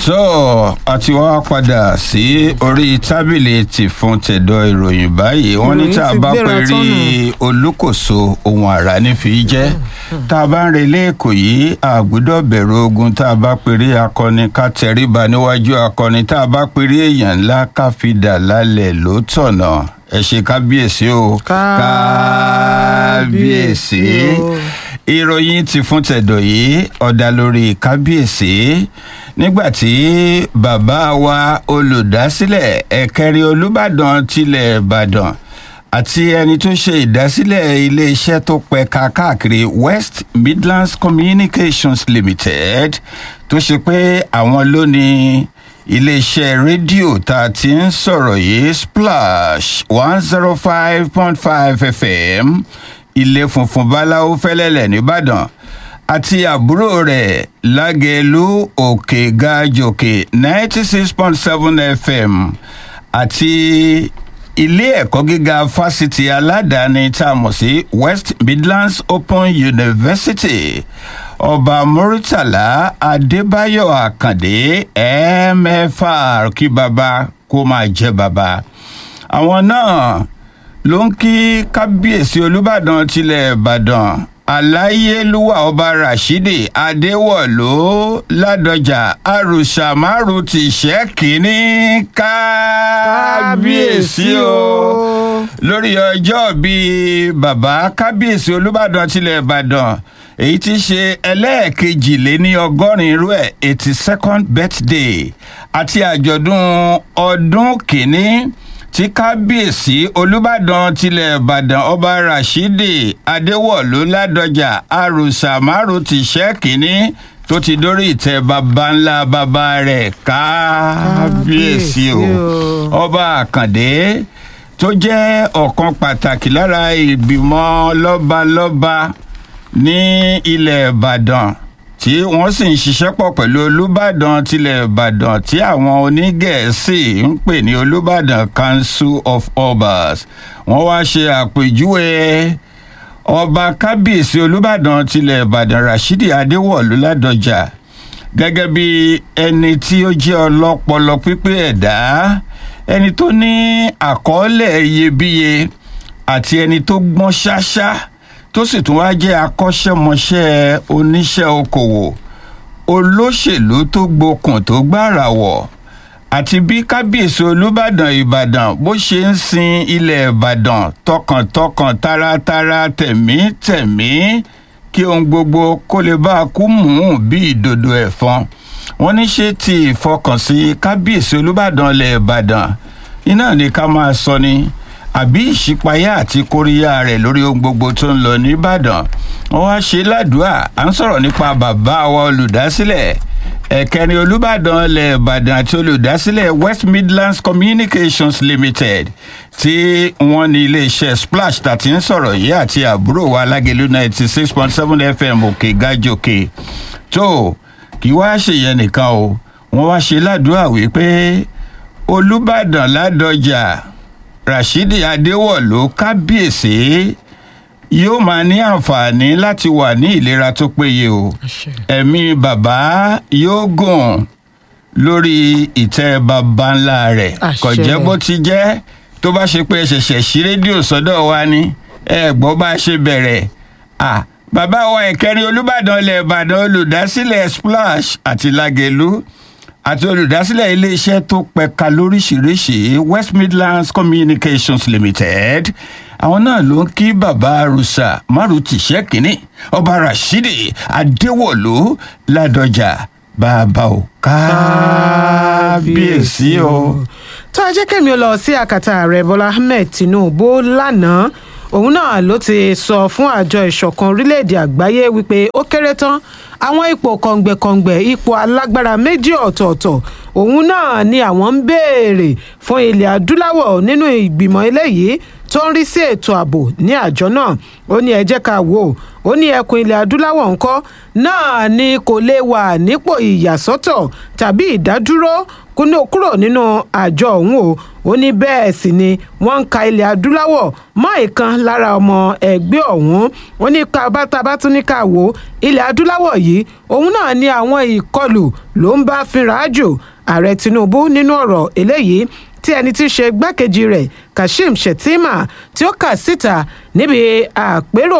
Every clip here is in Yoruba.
tó a ti wá padà sí orí tábìlì ti fún tẹ̀dọ̀ ìròyìn báyìí wọ́n ní Ìròyìn tá a ti bá gbéra pè rí olúkòso ohun àrà ní fi jẹ́ tá a bá ń relé èkó yìí a gbọ́dọ̀ bẹ̀rù ogun tá a bá pè rí akọni ká tẹríba níwájú akọni tá a bá pè rí èèyàn ńlá ká fi dà lálẹ́ ló tọ̀nà ẹ ṣe kábíyèsí o Kábíyèsí o. ìròyìn ti fún tẹ̀dọ̀ yìí ọ̀dà lórí kábíyèsí nígbàtí bàbá wa olùdásílẹ̀ ẹ̀kẹrin olùbàdàn tilẹ̀ ìbàdàn àti ẹni tó ṣe ìdásílẹ̀ iléeṣẹ́ tó pẹ̀ka káàkiri west midlands communications limited tó ṣe pé àwọn ló ní iléeṣẹ́ rédíò tá a ti ń sọ̀rọ̀ yìí splash one zero five point five fm ilé funfun báláwo fẹ́lẹ́lẹ̀ nìbàdàn àti àbúrò rẹ̀ lágẹ̀lú òkè gàjòkè ninety six point seven fm àti ilé ẹ̀kọ́ gíga fásitì aládàáni tá a mọ̀ sí west midlands open university ọba muritala adébáyọ̀ àkàndé mfr kí baba kó máa jẹ́ baba àwọn náà ló ń kí kábíyèsí olùbàdàn tilẹ̀ ìbàdàn aláyélúwà ọba rashidi adéwọlú ládọjà arùsàmárù ti ṣẹ́ kínní kábíyèsí o lórí ọjọ́ bíi bàbá kábíyèsí olùbàdàn tilẹ̀ ìbàdàn èyí tí ṣe ẹlẹ́ẹ̀kejìléní ọgọ́rin irú ẹ̀ eighty second birthday àti àjọ̀dún ọdún kìíní tí kábíyèsí olùbàdàn tilẹ̀ ìbàdàn ọba rashidi adéwọ̀lú ládọjà arùsàmárù ti ṣẹ́ kínní tó ti dórí ìtẹ́ baba ńlá baba rẹ̀ kábíyèsí o ọba àkàndé tó jẹ́ ọ̀kan pàtàkì lára ìgbìmọ̀ lọ́balọ́ba ní ilẹ̀ ìbàdàn tí wọ́n sì ń ṣiṣẹ́ pọ̀ pẹ̀lú olùbàdàn tilẹ̀ ìbàdàn tí àwọn onígẹ̀ẹ́sì ń pè ní olùbàdàn council of obas wọ́n wá ṣe àpèjúwe ọba kábíyèsí olùbàdàn tilẹ̀ ìbàdàn rashidi adéwọ̀lú ládọjà gẹ́gẹ́ bí ẹni tí ó jẹ́ ọlọ́pọlọ pípé ẹ̀dá ẹni tó ní àkọọ́lẹ̀ iyebíye àti ẹni tó gbọ́n ṣáṣá tó sì tún wá jẹ́ akọ́ṣẹ́mọṣẹ́ oníṣẹ́ okòwò olóṣèlú tó gbokùn tó gbára wọ̀ àti bí kábíyèsí olùbàdàn ìbàdàn bó ṣe ń sin ilẹ̀ ìbàdàn tọkàntọkàn taratara tẹ̀mítẹ̀mí kí ohun gbogbo kó lè bá a kú mú bí ìdodo ẹ̀fọn wọ́n ní ṣe ti ìfọkànsí kábíyèsí olùbàdàn ilẹ̀ ìbàdàn iná ni ká máa sọ ni àbí ìṣípayá àti kóríyá rẹ̀ lórí ohun gbogbo tó ń lọ nìbàdàn wọ́n wá ṣe ládùúà à ń sọ̀rọ̀ nípa bàbá wa olùdásílẹ̀ ẹ̀kẹrin olùbàdàn ilẹ̀ ìbàdàn àti olùdásílẹ̀ west midlands communications limited tí wọ́n ní iléeṣẹ́ splash tàti ń sọ̀rọ̀ yìí àti àbúrò wa alágẹ̀lú ninety six point seven fm òkè gájòkè tó kí wá ṣèyẹn nìkan o wọ́n wá ṣe ládùúà wípé olùbàdàn ládọjà rashidi adéwọlú kábíyèsí yóò máa ní àǹfààní láti wà ní ìlera tó péye o ẹ̀mí bàbá yóò gùn lórí ìtẹ́ bàbá ńlá rẹ̀ Àṣẹ. kò jẹ́ bó ti jẹ́ tó bá ṣe pé ẹ ṣẹ̀ṣẹ̀ sí rédíò sọ́dọ̀ wa ni ẹ gbọ́ bá a ṣe bẹ̀rẹ̀ à bàbá wa ẹ̀kẹrin olùbàdàn ilẹ̀ ìbàdàn olùdásílẹ̀ splash àti lágẹ̀lú àti olùdásílẹ̀ iléeṣẹ́ tó pẹ̀ka lóríṣìíríṣìí west midlands communications limited àwọn náà ló ń kí bàbá arúsà márùtì ṣẹ́kínní ọba rashidi adéwọ̀lú ládọjà bàbá o kábíyèsí o. tó a jẹ́ kẹ́mi ó lọ sí àkàtà ààrẹ bọ́lá ahmed tinubu lánàá òun náà ló ti sọ fún àjọ ìṣọ̀kan orílẹ̀-èdè àgbáyé wípé ó kéré tán àwọn ipò kọ̀ǹgbẹ̀kọ̀ǹgbẹ̀ ipò alágbára méjì ọ̀tọ̀ọ̀tọ̀ òun náà ni àwọn ń béèrè fún ilẹ̀ adúláwọ̀ nínú ìgbìmọ̀ eléyìí tó ń rí sí ètò ààbò ní àjọ náà ó ní ẹ jẹ́ ká wò ó ó ní ẹkùn ilẹ̀ adúláwọ̀ ńkọ́ náà ni kò lè wà nípò ìyàsọ́tọ̀ tàbí ìdádúró kúrò nínú àjọ ọ̀hún o ó ní bẹ́ẹ̀ sì ni wọ́n ń ka ilẹ̀ adúláwọ̀ mọ́ ìkan lára ọmọ ẹgbẹ́ ọ̀hún ó ní kábàtàbà tún ní ká wò ó ilẹ̀ adúláwọ̀ yìí òun náà ni àwọn ìkọlù ló ń bá fínra jù ààrẹ tinubu nínú ọ̀rọ̀ eléyìí tí ẹni tí í ṣe gbákejì rẹ̀ kashim shettima tí ó kà síta níbi àpérò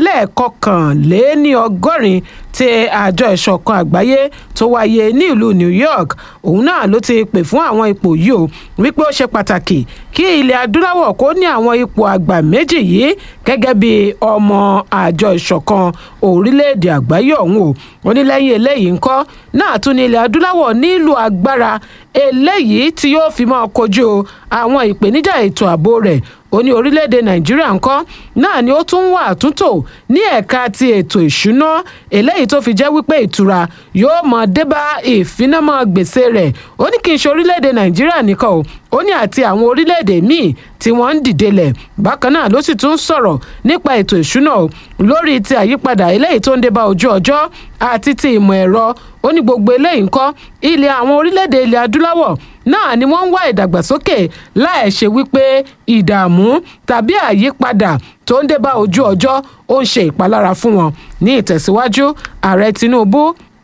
ẹlẹ́ẹ̀kọkànléní ọgọ́rin ti àjọ ìṣọ̀kan àgbáyé tó wáyé ní ìlú new york òun náà ló ti pè fún àwọn ipò yìí o wípé ó ṣe pàtàkì kí ilẹ̀ adúláwọ̀ kó ní àwọn ipò àgbà méjì yìí gẹ́gẹ́ bí ọmọ àjọ ìṣọ̀kan orílẹ̀-èdè àgbáyé ọ̀hún o ó ní lẹ́yìn eléyìí ńkọ́ náà tún ní ilẹ̀ adúláwọ̀ nílò agbára eléyìí tí yóò fi máa kojú àwọn ìpèníjà ètò ààbò rẹ̀ ó ní orílẹ̀-èdè nàìjíríà ńkọ́ náà ni ó tún wà àtúntò ní ẹ̀ka ti ètò ìṣúná eléyìí tó fi jẹ́ wípé ìtura yóò mọ̀ débá ìfinamọ́ gbèsè rẹ̀ ó ní kí n ṣe orílẹ̀-èdè nàìjíríà nìkan o ó ní àti àwọn orílẹ̀-èdè míì tí wọ́n ń dìde lẹ̀ bákan náà ló sì tún sọ̀rọ̀ nípa ètò ìṣúná o lórí ti àyípadà eléyìí tó ń débá ojú ọjọ́ àti ti ìmọ̀ ẹ̀rọ ó ní gbogbo eléyìí ńkọ́ ilẹ̀ àwọn orílẹ̀-èdè ilẹ̀ adúláwọ̀ náà ni wọ́n ń wá ìdàgbàsókè láì ṣe wípé ìdààmú tàbí àyípadà tó ń débá ojú ọjọ́ ó ń ṣe ìpalára fún wọn ní ìtẹ̀síwájú ààrẹ tinubu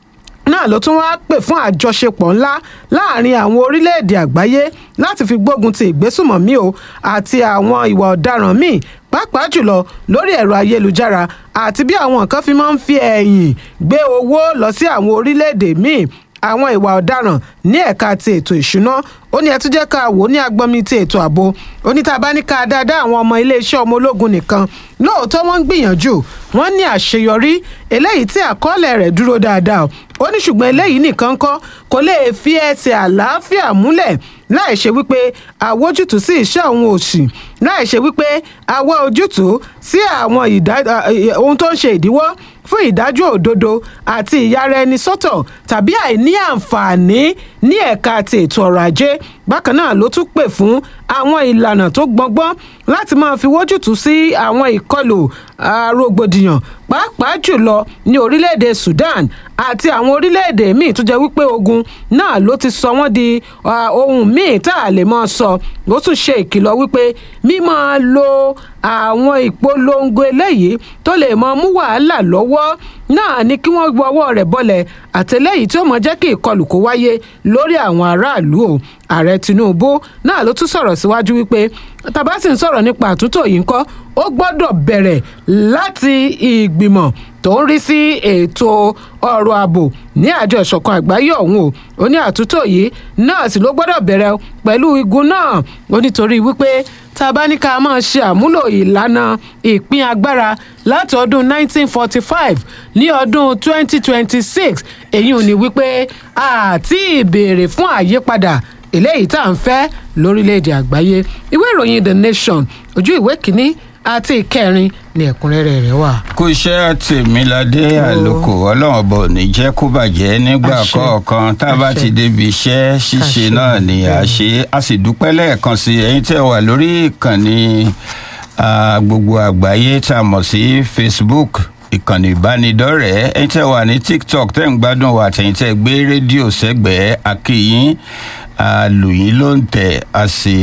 náà ló tún wáá pè fún àjọṣepọ̀ ńlá láàrin àwọn orílẹ̀-èdè àgbáyé láti fi gbógun ti ìgbésùmọ̀mí o àti àwọn ìwà ọ̀daràn míì pàápàá jùlọ lórí ẹ̀rọ ayélujára àti bí àwọn nǹkan fi máa ń fi ẹ̀yìn gbé owó lọ sí àwọn orílẹ̀-èdè míì àwọn ìwà ọ̀daràn ní ẹ̀ka ti ètò ìṣúná ó ní ẹ tún jẹ́ ká wò ó ní agbọ́nmi ti ètò ààbò ó ní tá a bá ní ká dáadáa àwọn ọmọ iléeṣẹ́ ọmọ ológun nìkan lóòótọ́ wọ́n ń gbìyànjú wọ́n ní àṣeyọrí eléyìí tí àkọọ́lẹ̀ rẹ̀ dúró dáadáa ó ní ṣùgbọ́n eléyìí nìkan kọ́ kò lè fi ẹsẹ̀ àlàáfíà múlẹ̀ láì ṣe wípé àwójútùú sí iṣẹ́ òun òsì láì ṣe wípé àwọ̀ ojútùú sí àwọn ohun tó ń ṣe ìdíwọ́ fún ìdájọ́ òdodo àti ìyára ẹni sọ́tọ̀ tàbí àìní àǹfààní ní ẹ̀ka ti ètò ọrọ̀ ajé bákan náà ló tún pè fún àwọn ìlànà tó gbọngbọ́n láti máa fi wójútùú sí àwọn ìkọlù rògbòdìyàn pàápàá jùlọ ní orílẹ̀-èdè sudan àti àwọn orílẹ̀-èdè míì tó jẹ́ wípé ogun náà ló ti sọ wọ́n di ohun míì tá a lè máa sọ ó tún ṣe ìkìlọ̀ wípé mímáa lo àwọn ìpolongo eléyìí tó lè máa mú wàhálà lọ́wọ́ náà ni kí wọ́n gbọ́ ọwọ́ rẹ̀ bọ́lẹ̀ àtẹlẹ́yìí tí ó mọ̀ jẹ́ kí ìkọlù kó wáyé lórí àwọn aráàlú o ààrẹ tinubu náà ló tún sọ̀rọ̀ síwájú wípé tàbá sì ń sọ̀rọ̀ nípa àtúntò yìí ńkọ́ ó gbọ́dọ̀ bẹ̀rẹ̀ láti ìgbìmọ̀ tó ń rí sí ètò ọrọ̀ ààbò ní àjọ ìṣọ̀kan àgbáyé ọ̀hún o ó ní àtúntò yìí náà sì ló gbọ́dọ̀ bẹ̀rẹ̀ pẹ̀lú igun náà ó nítorí wípé tá a bá ní ká máa ṣe àmúlò ìlànà ìpín agbára láti ọdún 1945 ní ọdún 2026 èyí ò ní wípé àti ìbéèrè fún àyípadà eléyìí tá à ń fẹ́ lórílẹ̀‐èdè àgbáyé ìwé ìròyìn the nation ojú ìwé kínní àti ìkẹrin ní ẹ̀kúnrẹ́rẹ́ rẹ̀ wà. kò iṣẹ́ tèmíládé àlòkò ọlọ́run ọba ò ní jẹ́ kó bàjẹ́ nígbà Àṣẹ. kọ̀ọ̀kan tá a bá Àṣẹ. ti débi iṣẹ́ ṣíṣe Àṣẹ. náà ni a ṣe a sì dúpẹ́ lẹ́ẹ̀kan sí ẹ̀yin tẹ́ wà lórí ìkànnì ah, gbogbo àgbáyé tá a mọ̀ sí facebook ìkànnì ìbánidọ́rẹ̀ẹ́ ẹ̀yin tẹ́ wà ní tiktok tẹ́ ń gbádùn wa àtẹ̀yin tẹ́ gbé rédíò sẹ́gbẹ̀ẹ́ akíyín àlùyìn ló ń tẹ̀ a sì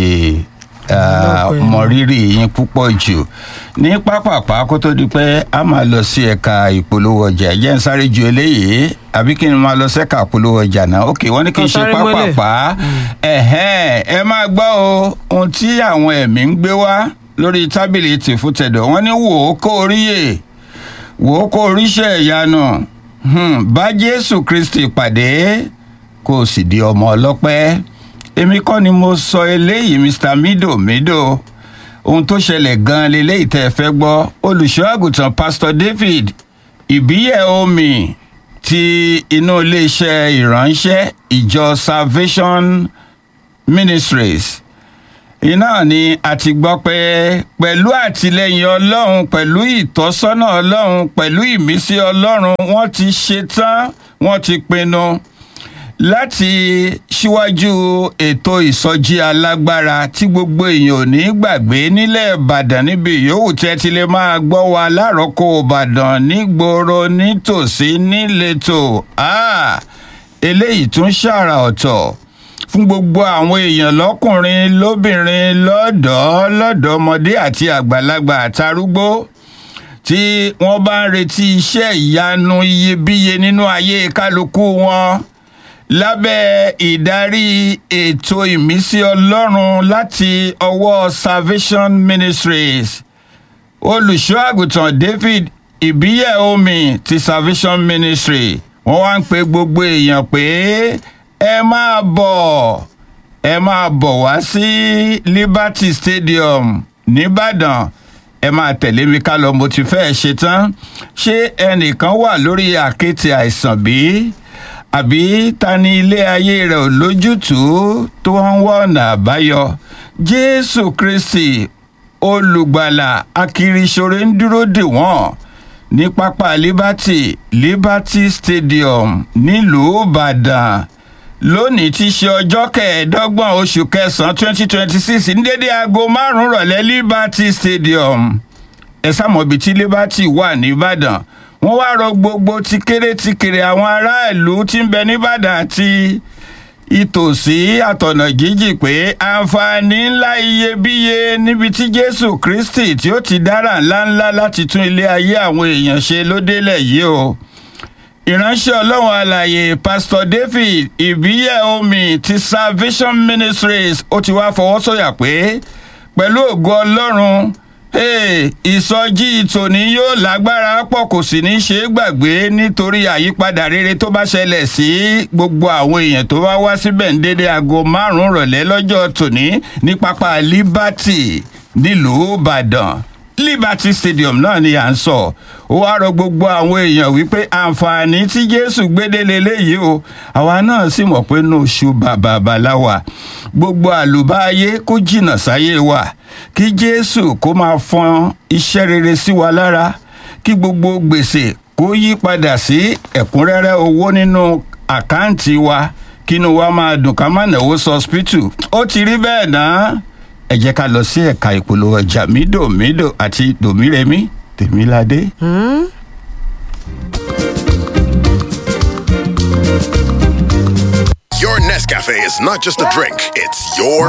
ah, Lọ́pẹ́. mọ rírì yín púpọ̀ jù ní pápápá kó tó di pé a máa lọ sí ẹ̀ka ìpolówó ọjà ẹ̀jẹ̀ ń sáré ju eléyìí àbí kí n máa lọ sẹ́ka ìpolówó ọjà náà ok wọ́n ní kí n Kàn ṣe sáré mọ́lẹ̀. pápápá ẹ̀hẹ́n ẹ máa gbọ́ o ohun tí àwọn ẹ̀mí ń gbé wá lórí tábìlì tìfútẹ̀dọ̀ wọ́n ní wò ó kó oríyè wò ó kó oríṣẹ́ ìyanu Hmm, bá jésù kristi pàdé kó o sì di ọmọ ọlọ́pẹ́ èmi kọ́ ni mo sọ eléyìí mr mido mido ohun tó ṣẹlẹ̀ gan-an leléyìí tẹ́ ẹ fẹ́ gbọ́ olùṣọ́ àgùntàn pastor david ìbíyẹ̀ omi ti inú iléeṣẹ́ ìránṣẹ́ ìjọ salvation ministries iná ni a ti gbọ́ pé pẹ̀lú àtìlẹyìn ọlọ́run pẹ̀lú ìtọ́sọ́nà ọlọ́run pẹ̀lú ìmísí ọlọ́run wọ́n ti ṣetán wọ́n ti pinnu láti síwájú ètò ìsọjí alágbára tí gbogbo èèyàn ò ní gbàgbé nílẹ̀ ìbàdàn níbi yòówù tí ẹ ti lè máa gbọ́ wa láròkọ ìbàdàn nígboro nítòsí níletò eléyìí tún ṣàrà ọ̀tọ̀ fún gbogbo àwọn èèyàn lọ́kùnrin lóbìnrin lọ́dọ̀ọ́ lọ́dọ̀ọ́mọdé àti àgbàlagbà àtarúgbó tí wọ́n bá ń retí iṣẹ́ ìyanu iyebíye nínú ayé kálukú wọn lábẹ́ ìdarí ètò ìmísí ọlọ́run láti ọwọ́ salvation ministries olùṣọ́ àgùntàn david ìbíyẹ̀ omi ti salvation ministry wọ́n wá ń pe gbogbo èèyàn pé ẹ máa bọ̀ ẹ máa bọ̀ wá sí liberty stadium nìbàdàn ẹ máa tẹ̀lé mi ká lọ mo ti fẹ́ ṣe tán ṣé ẹnìkan wà lórí àkéte àìsàn bí àbí ta ni ilé ayé rẹ̀ ò lójútùú tó ń wá ọ̀nà àbáyọ jésù kristi olùgbàlà akiriṣore ń dúró dè wọ́n ní pápá liberty liberty stadium nílùú ìbàdàn lónìí tí í ṣe ọjọ́ kẹẹ̀ẹ́dọ́gbọ̀n oṣù kẹsàn-án twenty twenty six ní dédé aago márùn-ún rọ̀lẹ́ liberty stadium ẹ sámọ̀ ibi tí liberty wà nìbàdàn wọ́n wá rọ gbogbo ti kéré ti kéré àwọn aráàlú tí ń bẹ nìbàdàn àti ìtòsí àtọ̀nà jíjì pé àǹfààní ńlá iyebíye níbi tí jésù kristi tí ó ti dára ńláńlá láti tún ilé ayé àwọn èèyàn ṣe ló délẹ̀ yìí o ìránṣẹ́ ọlọ́run àlàyé pastor david ìbíyẹ̀ omi ti salvation ministries ó ti wá fọwọ́ sọ̀yà pé pẹ̀lú ògo ọlọ́run ìsọjí tòní yóò lágbára pọ̀ kò sì ní ṣe é gbàgbé nítorí àyípadà rere tó bá ṣẹlẹ̀ sí gbogbo àwọn èèyàn tó bá wá síbẹ̀ ń dédé aago márùn-ún rọ̀lẹ́ lọ́jọ́ tòní ní pápá liberty nílùú ìbàdàn liberty stadium náà ni à ń sọ ó wá rọ gbogbo àwọn èèyàn wípé àǹfààní tí jésù gbédélé léyìí o àwa náà sì mọ̀ pé inú oṣù bàbà bàláwà gbogbo àlùbáyé kó jìnnà sáyé wa kí jésù kó máa fọn iṣẹ́ rere sí wa lára kí gbogbo gbèsè kó yí padà sí ẹ̀kúnrẹ́rẹ́ owó nínú àkáǹtì wa kínú wa máa dùn ká má náwó sọ́spítù ó ti rí bẹ́ẹ̀ náà ẹ jẹ́ ká lọ sí ẹ̀ka ìpolówó ọjà mídòmídò àti dòmírẹ́mí tèmíládé. Your Nescafe is not just a drink, it's your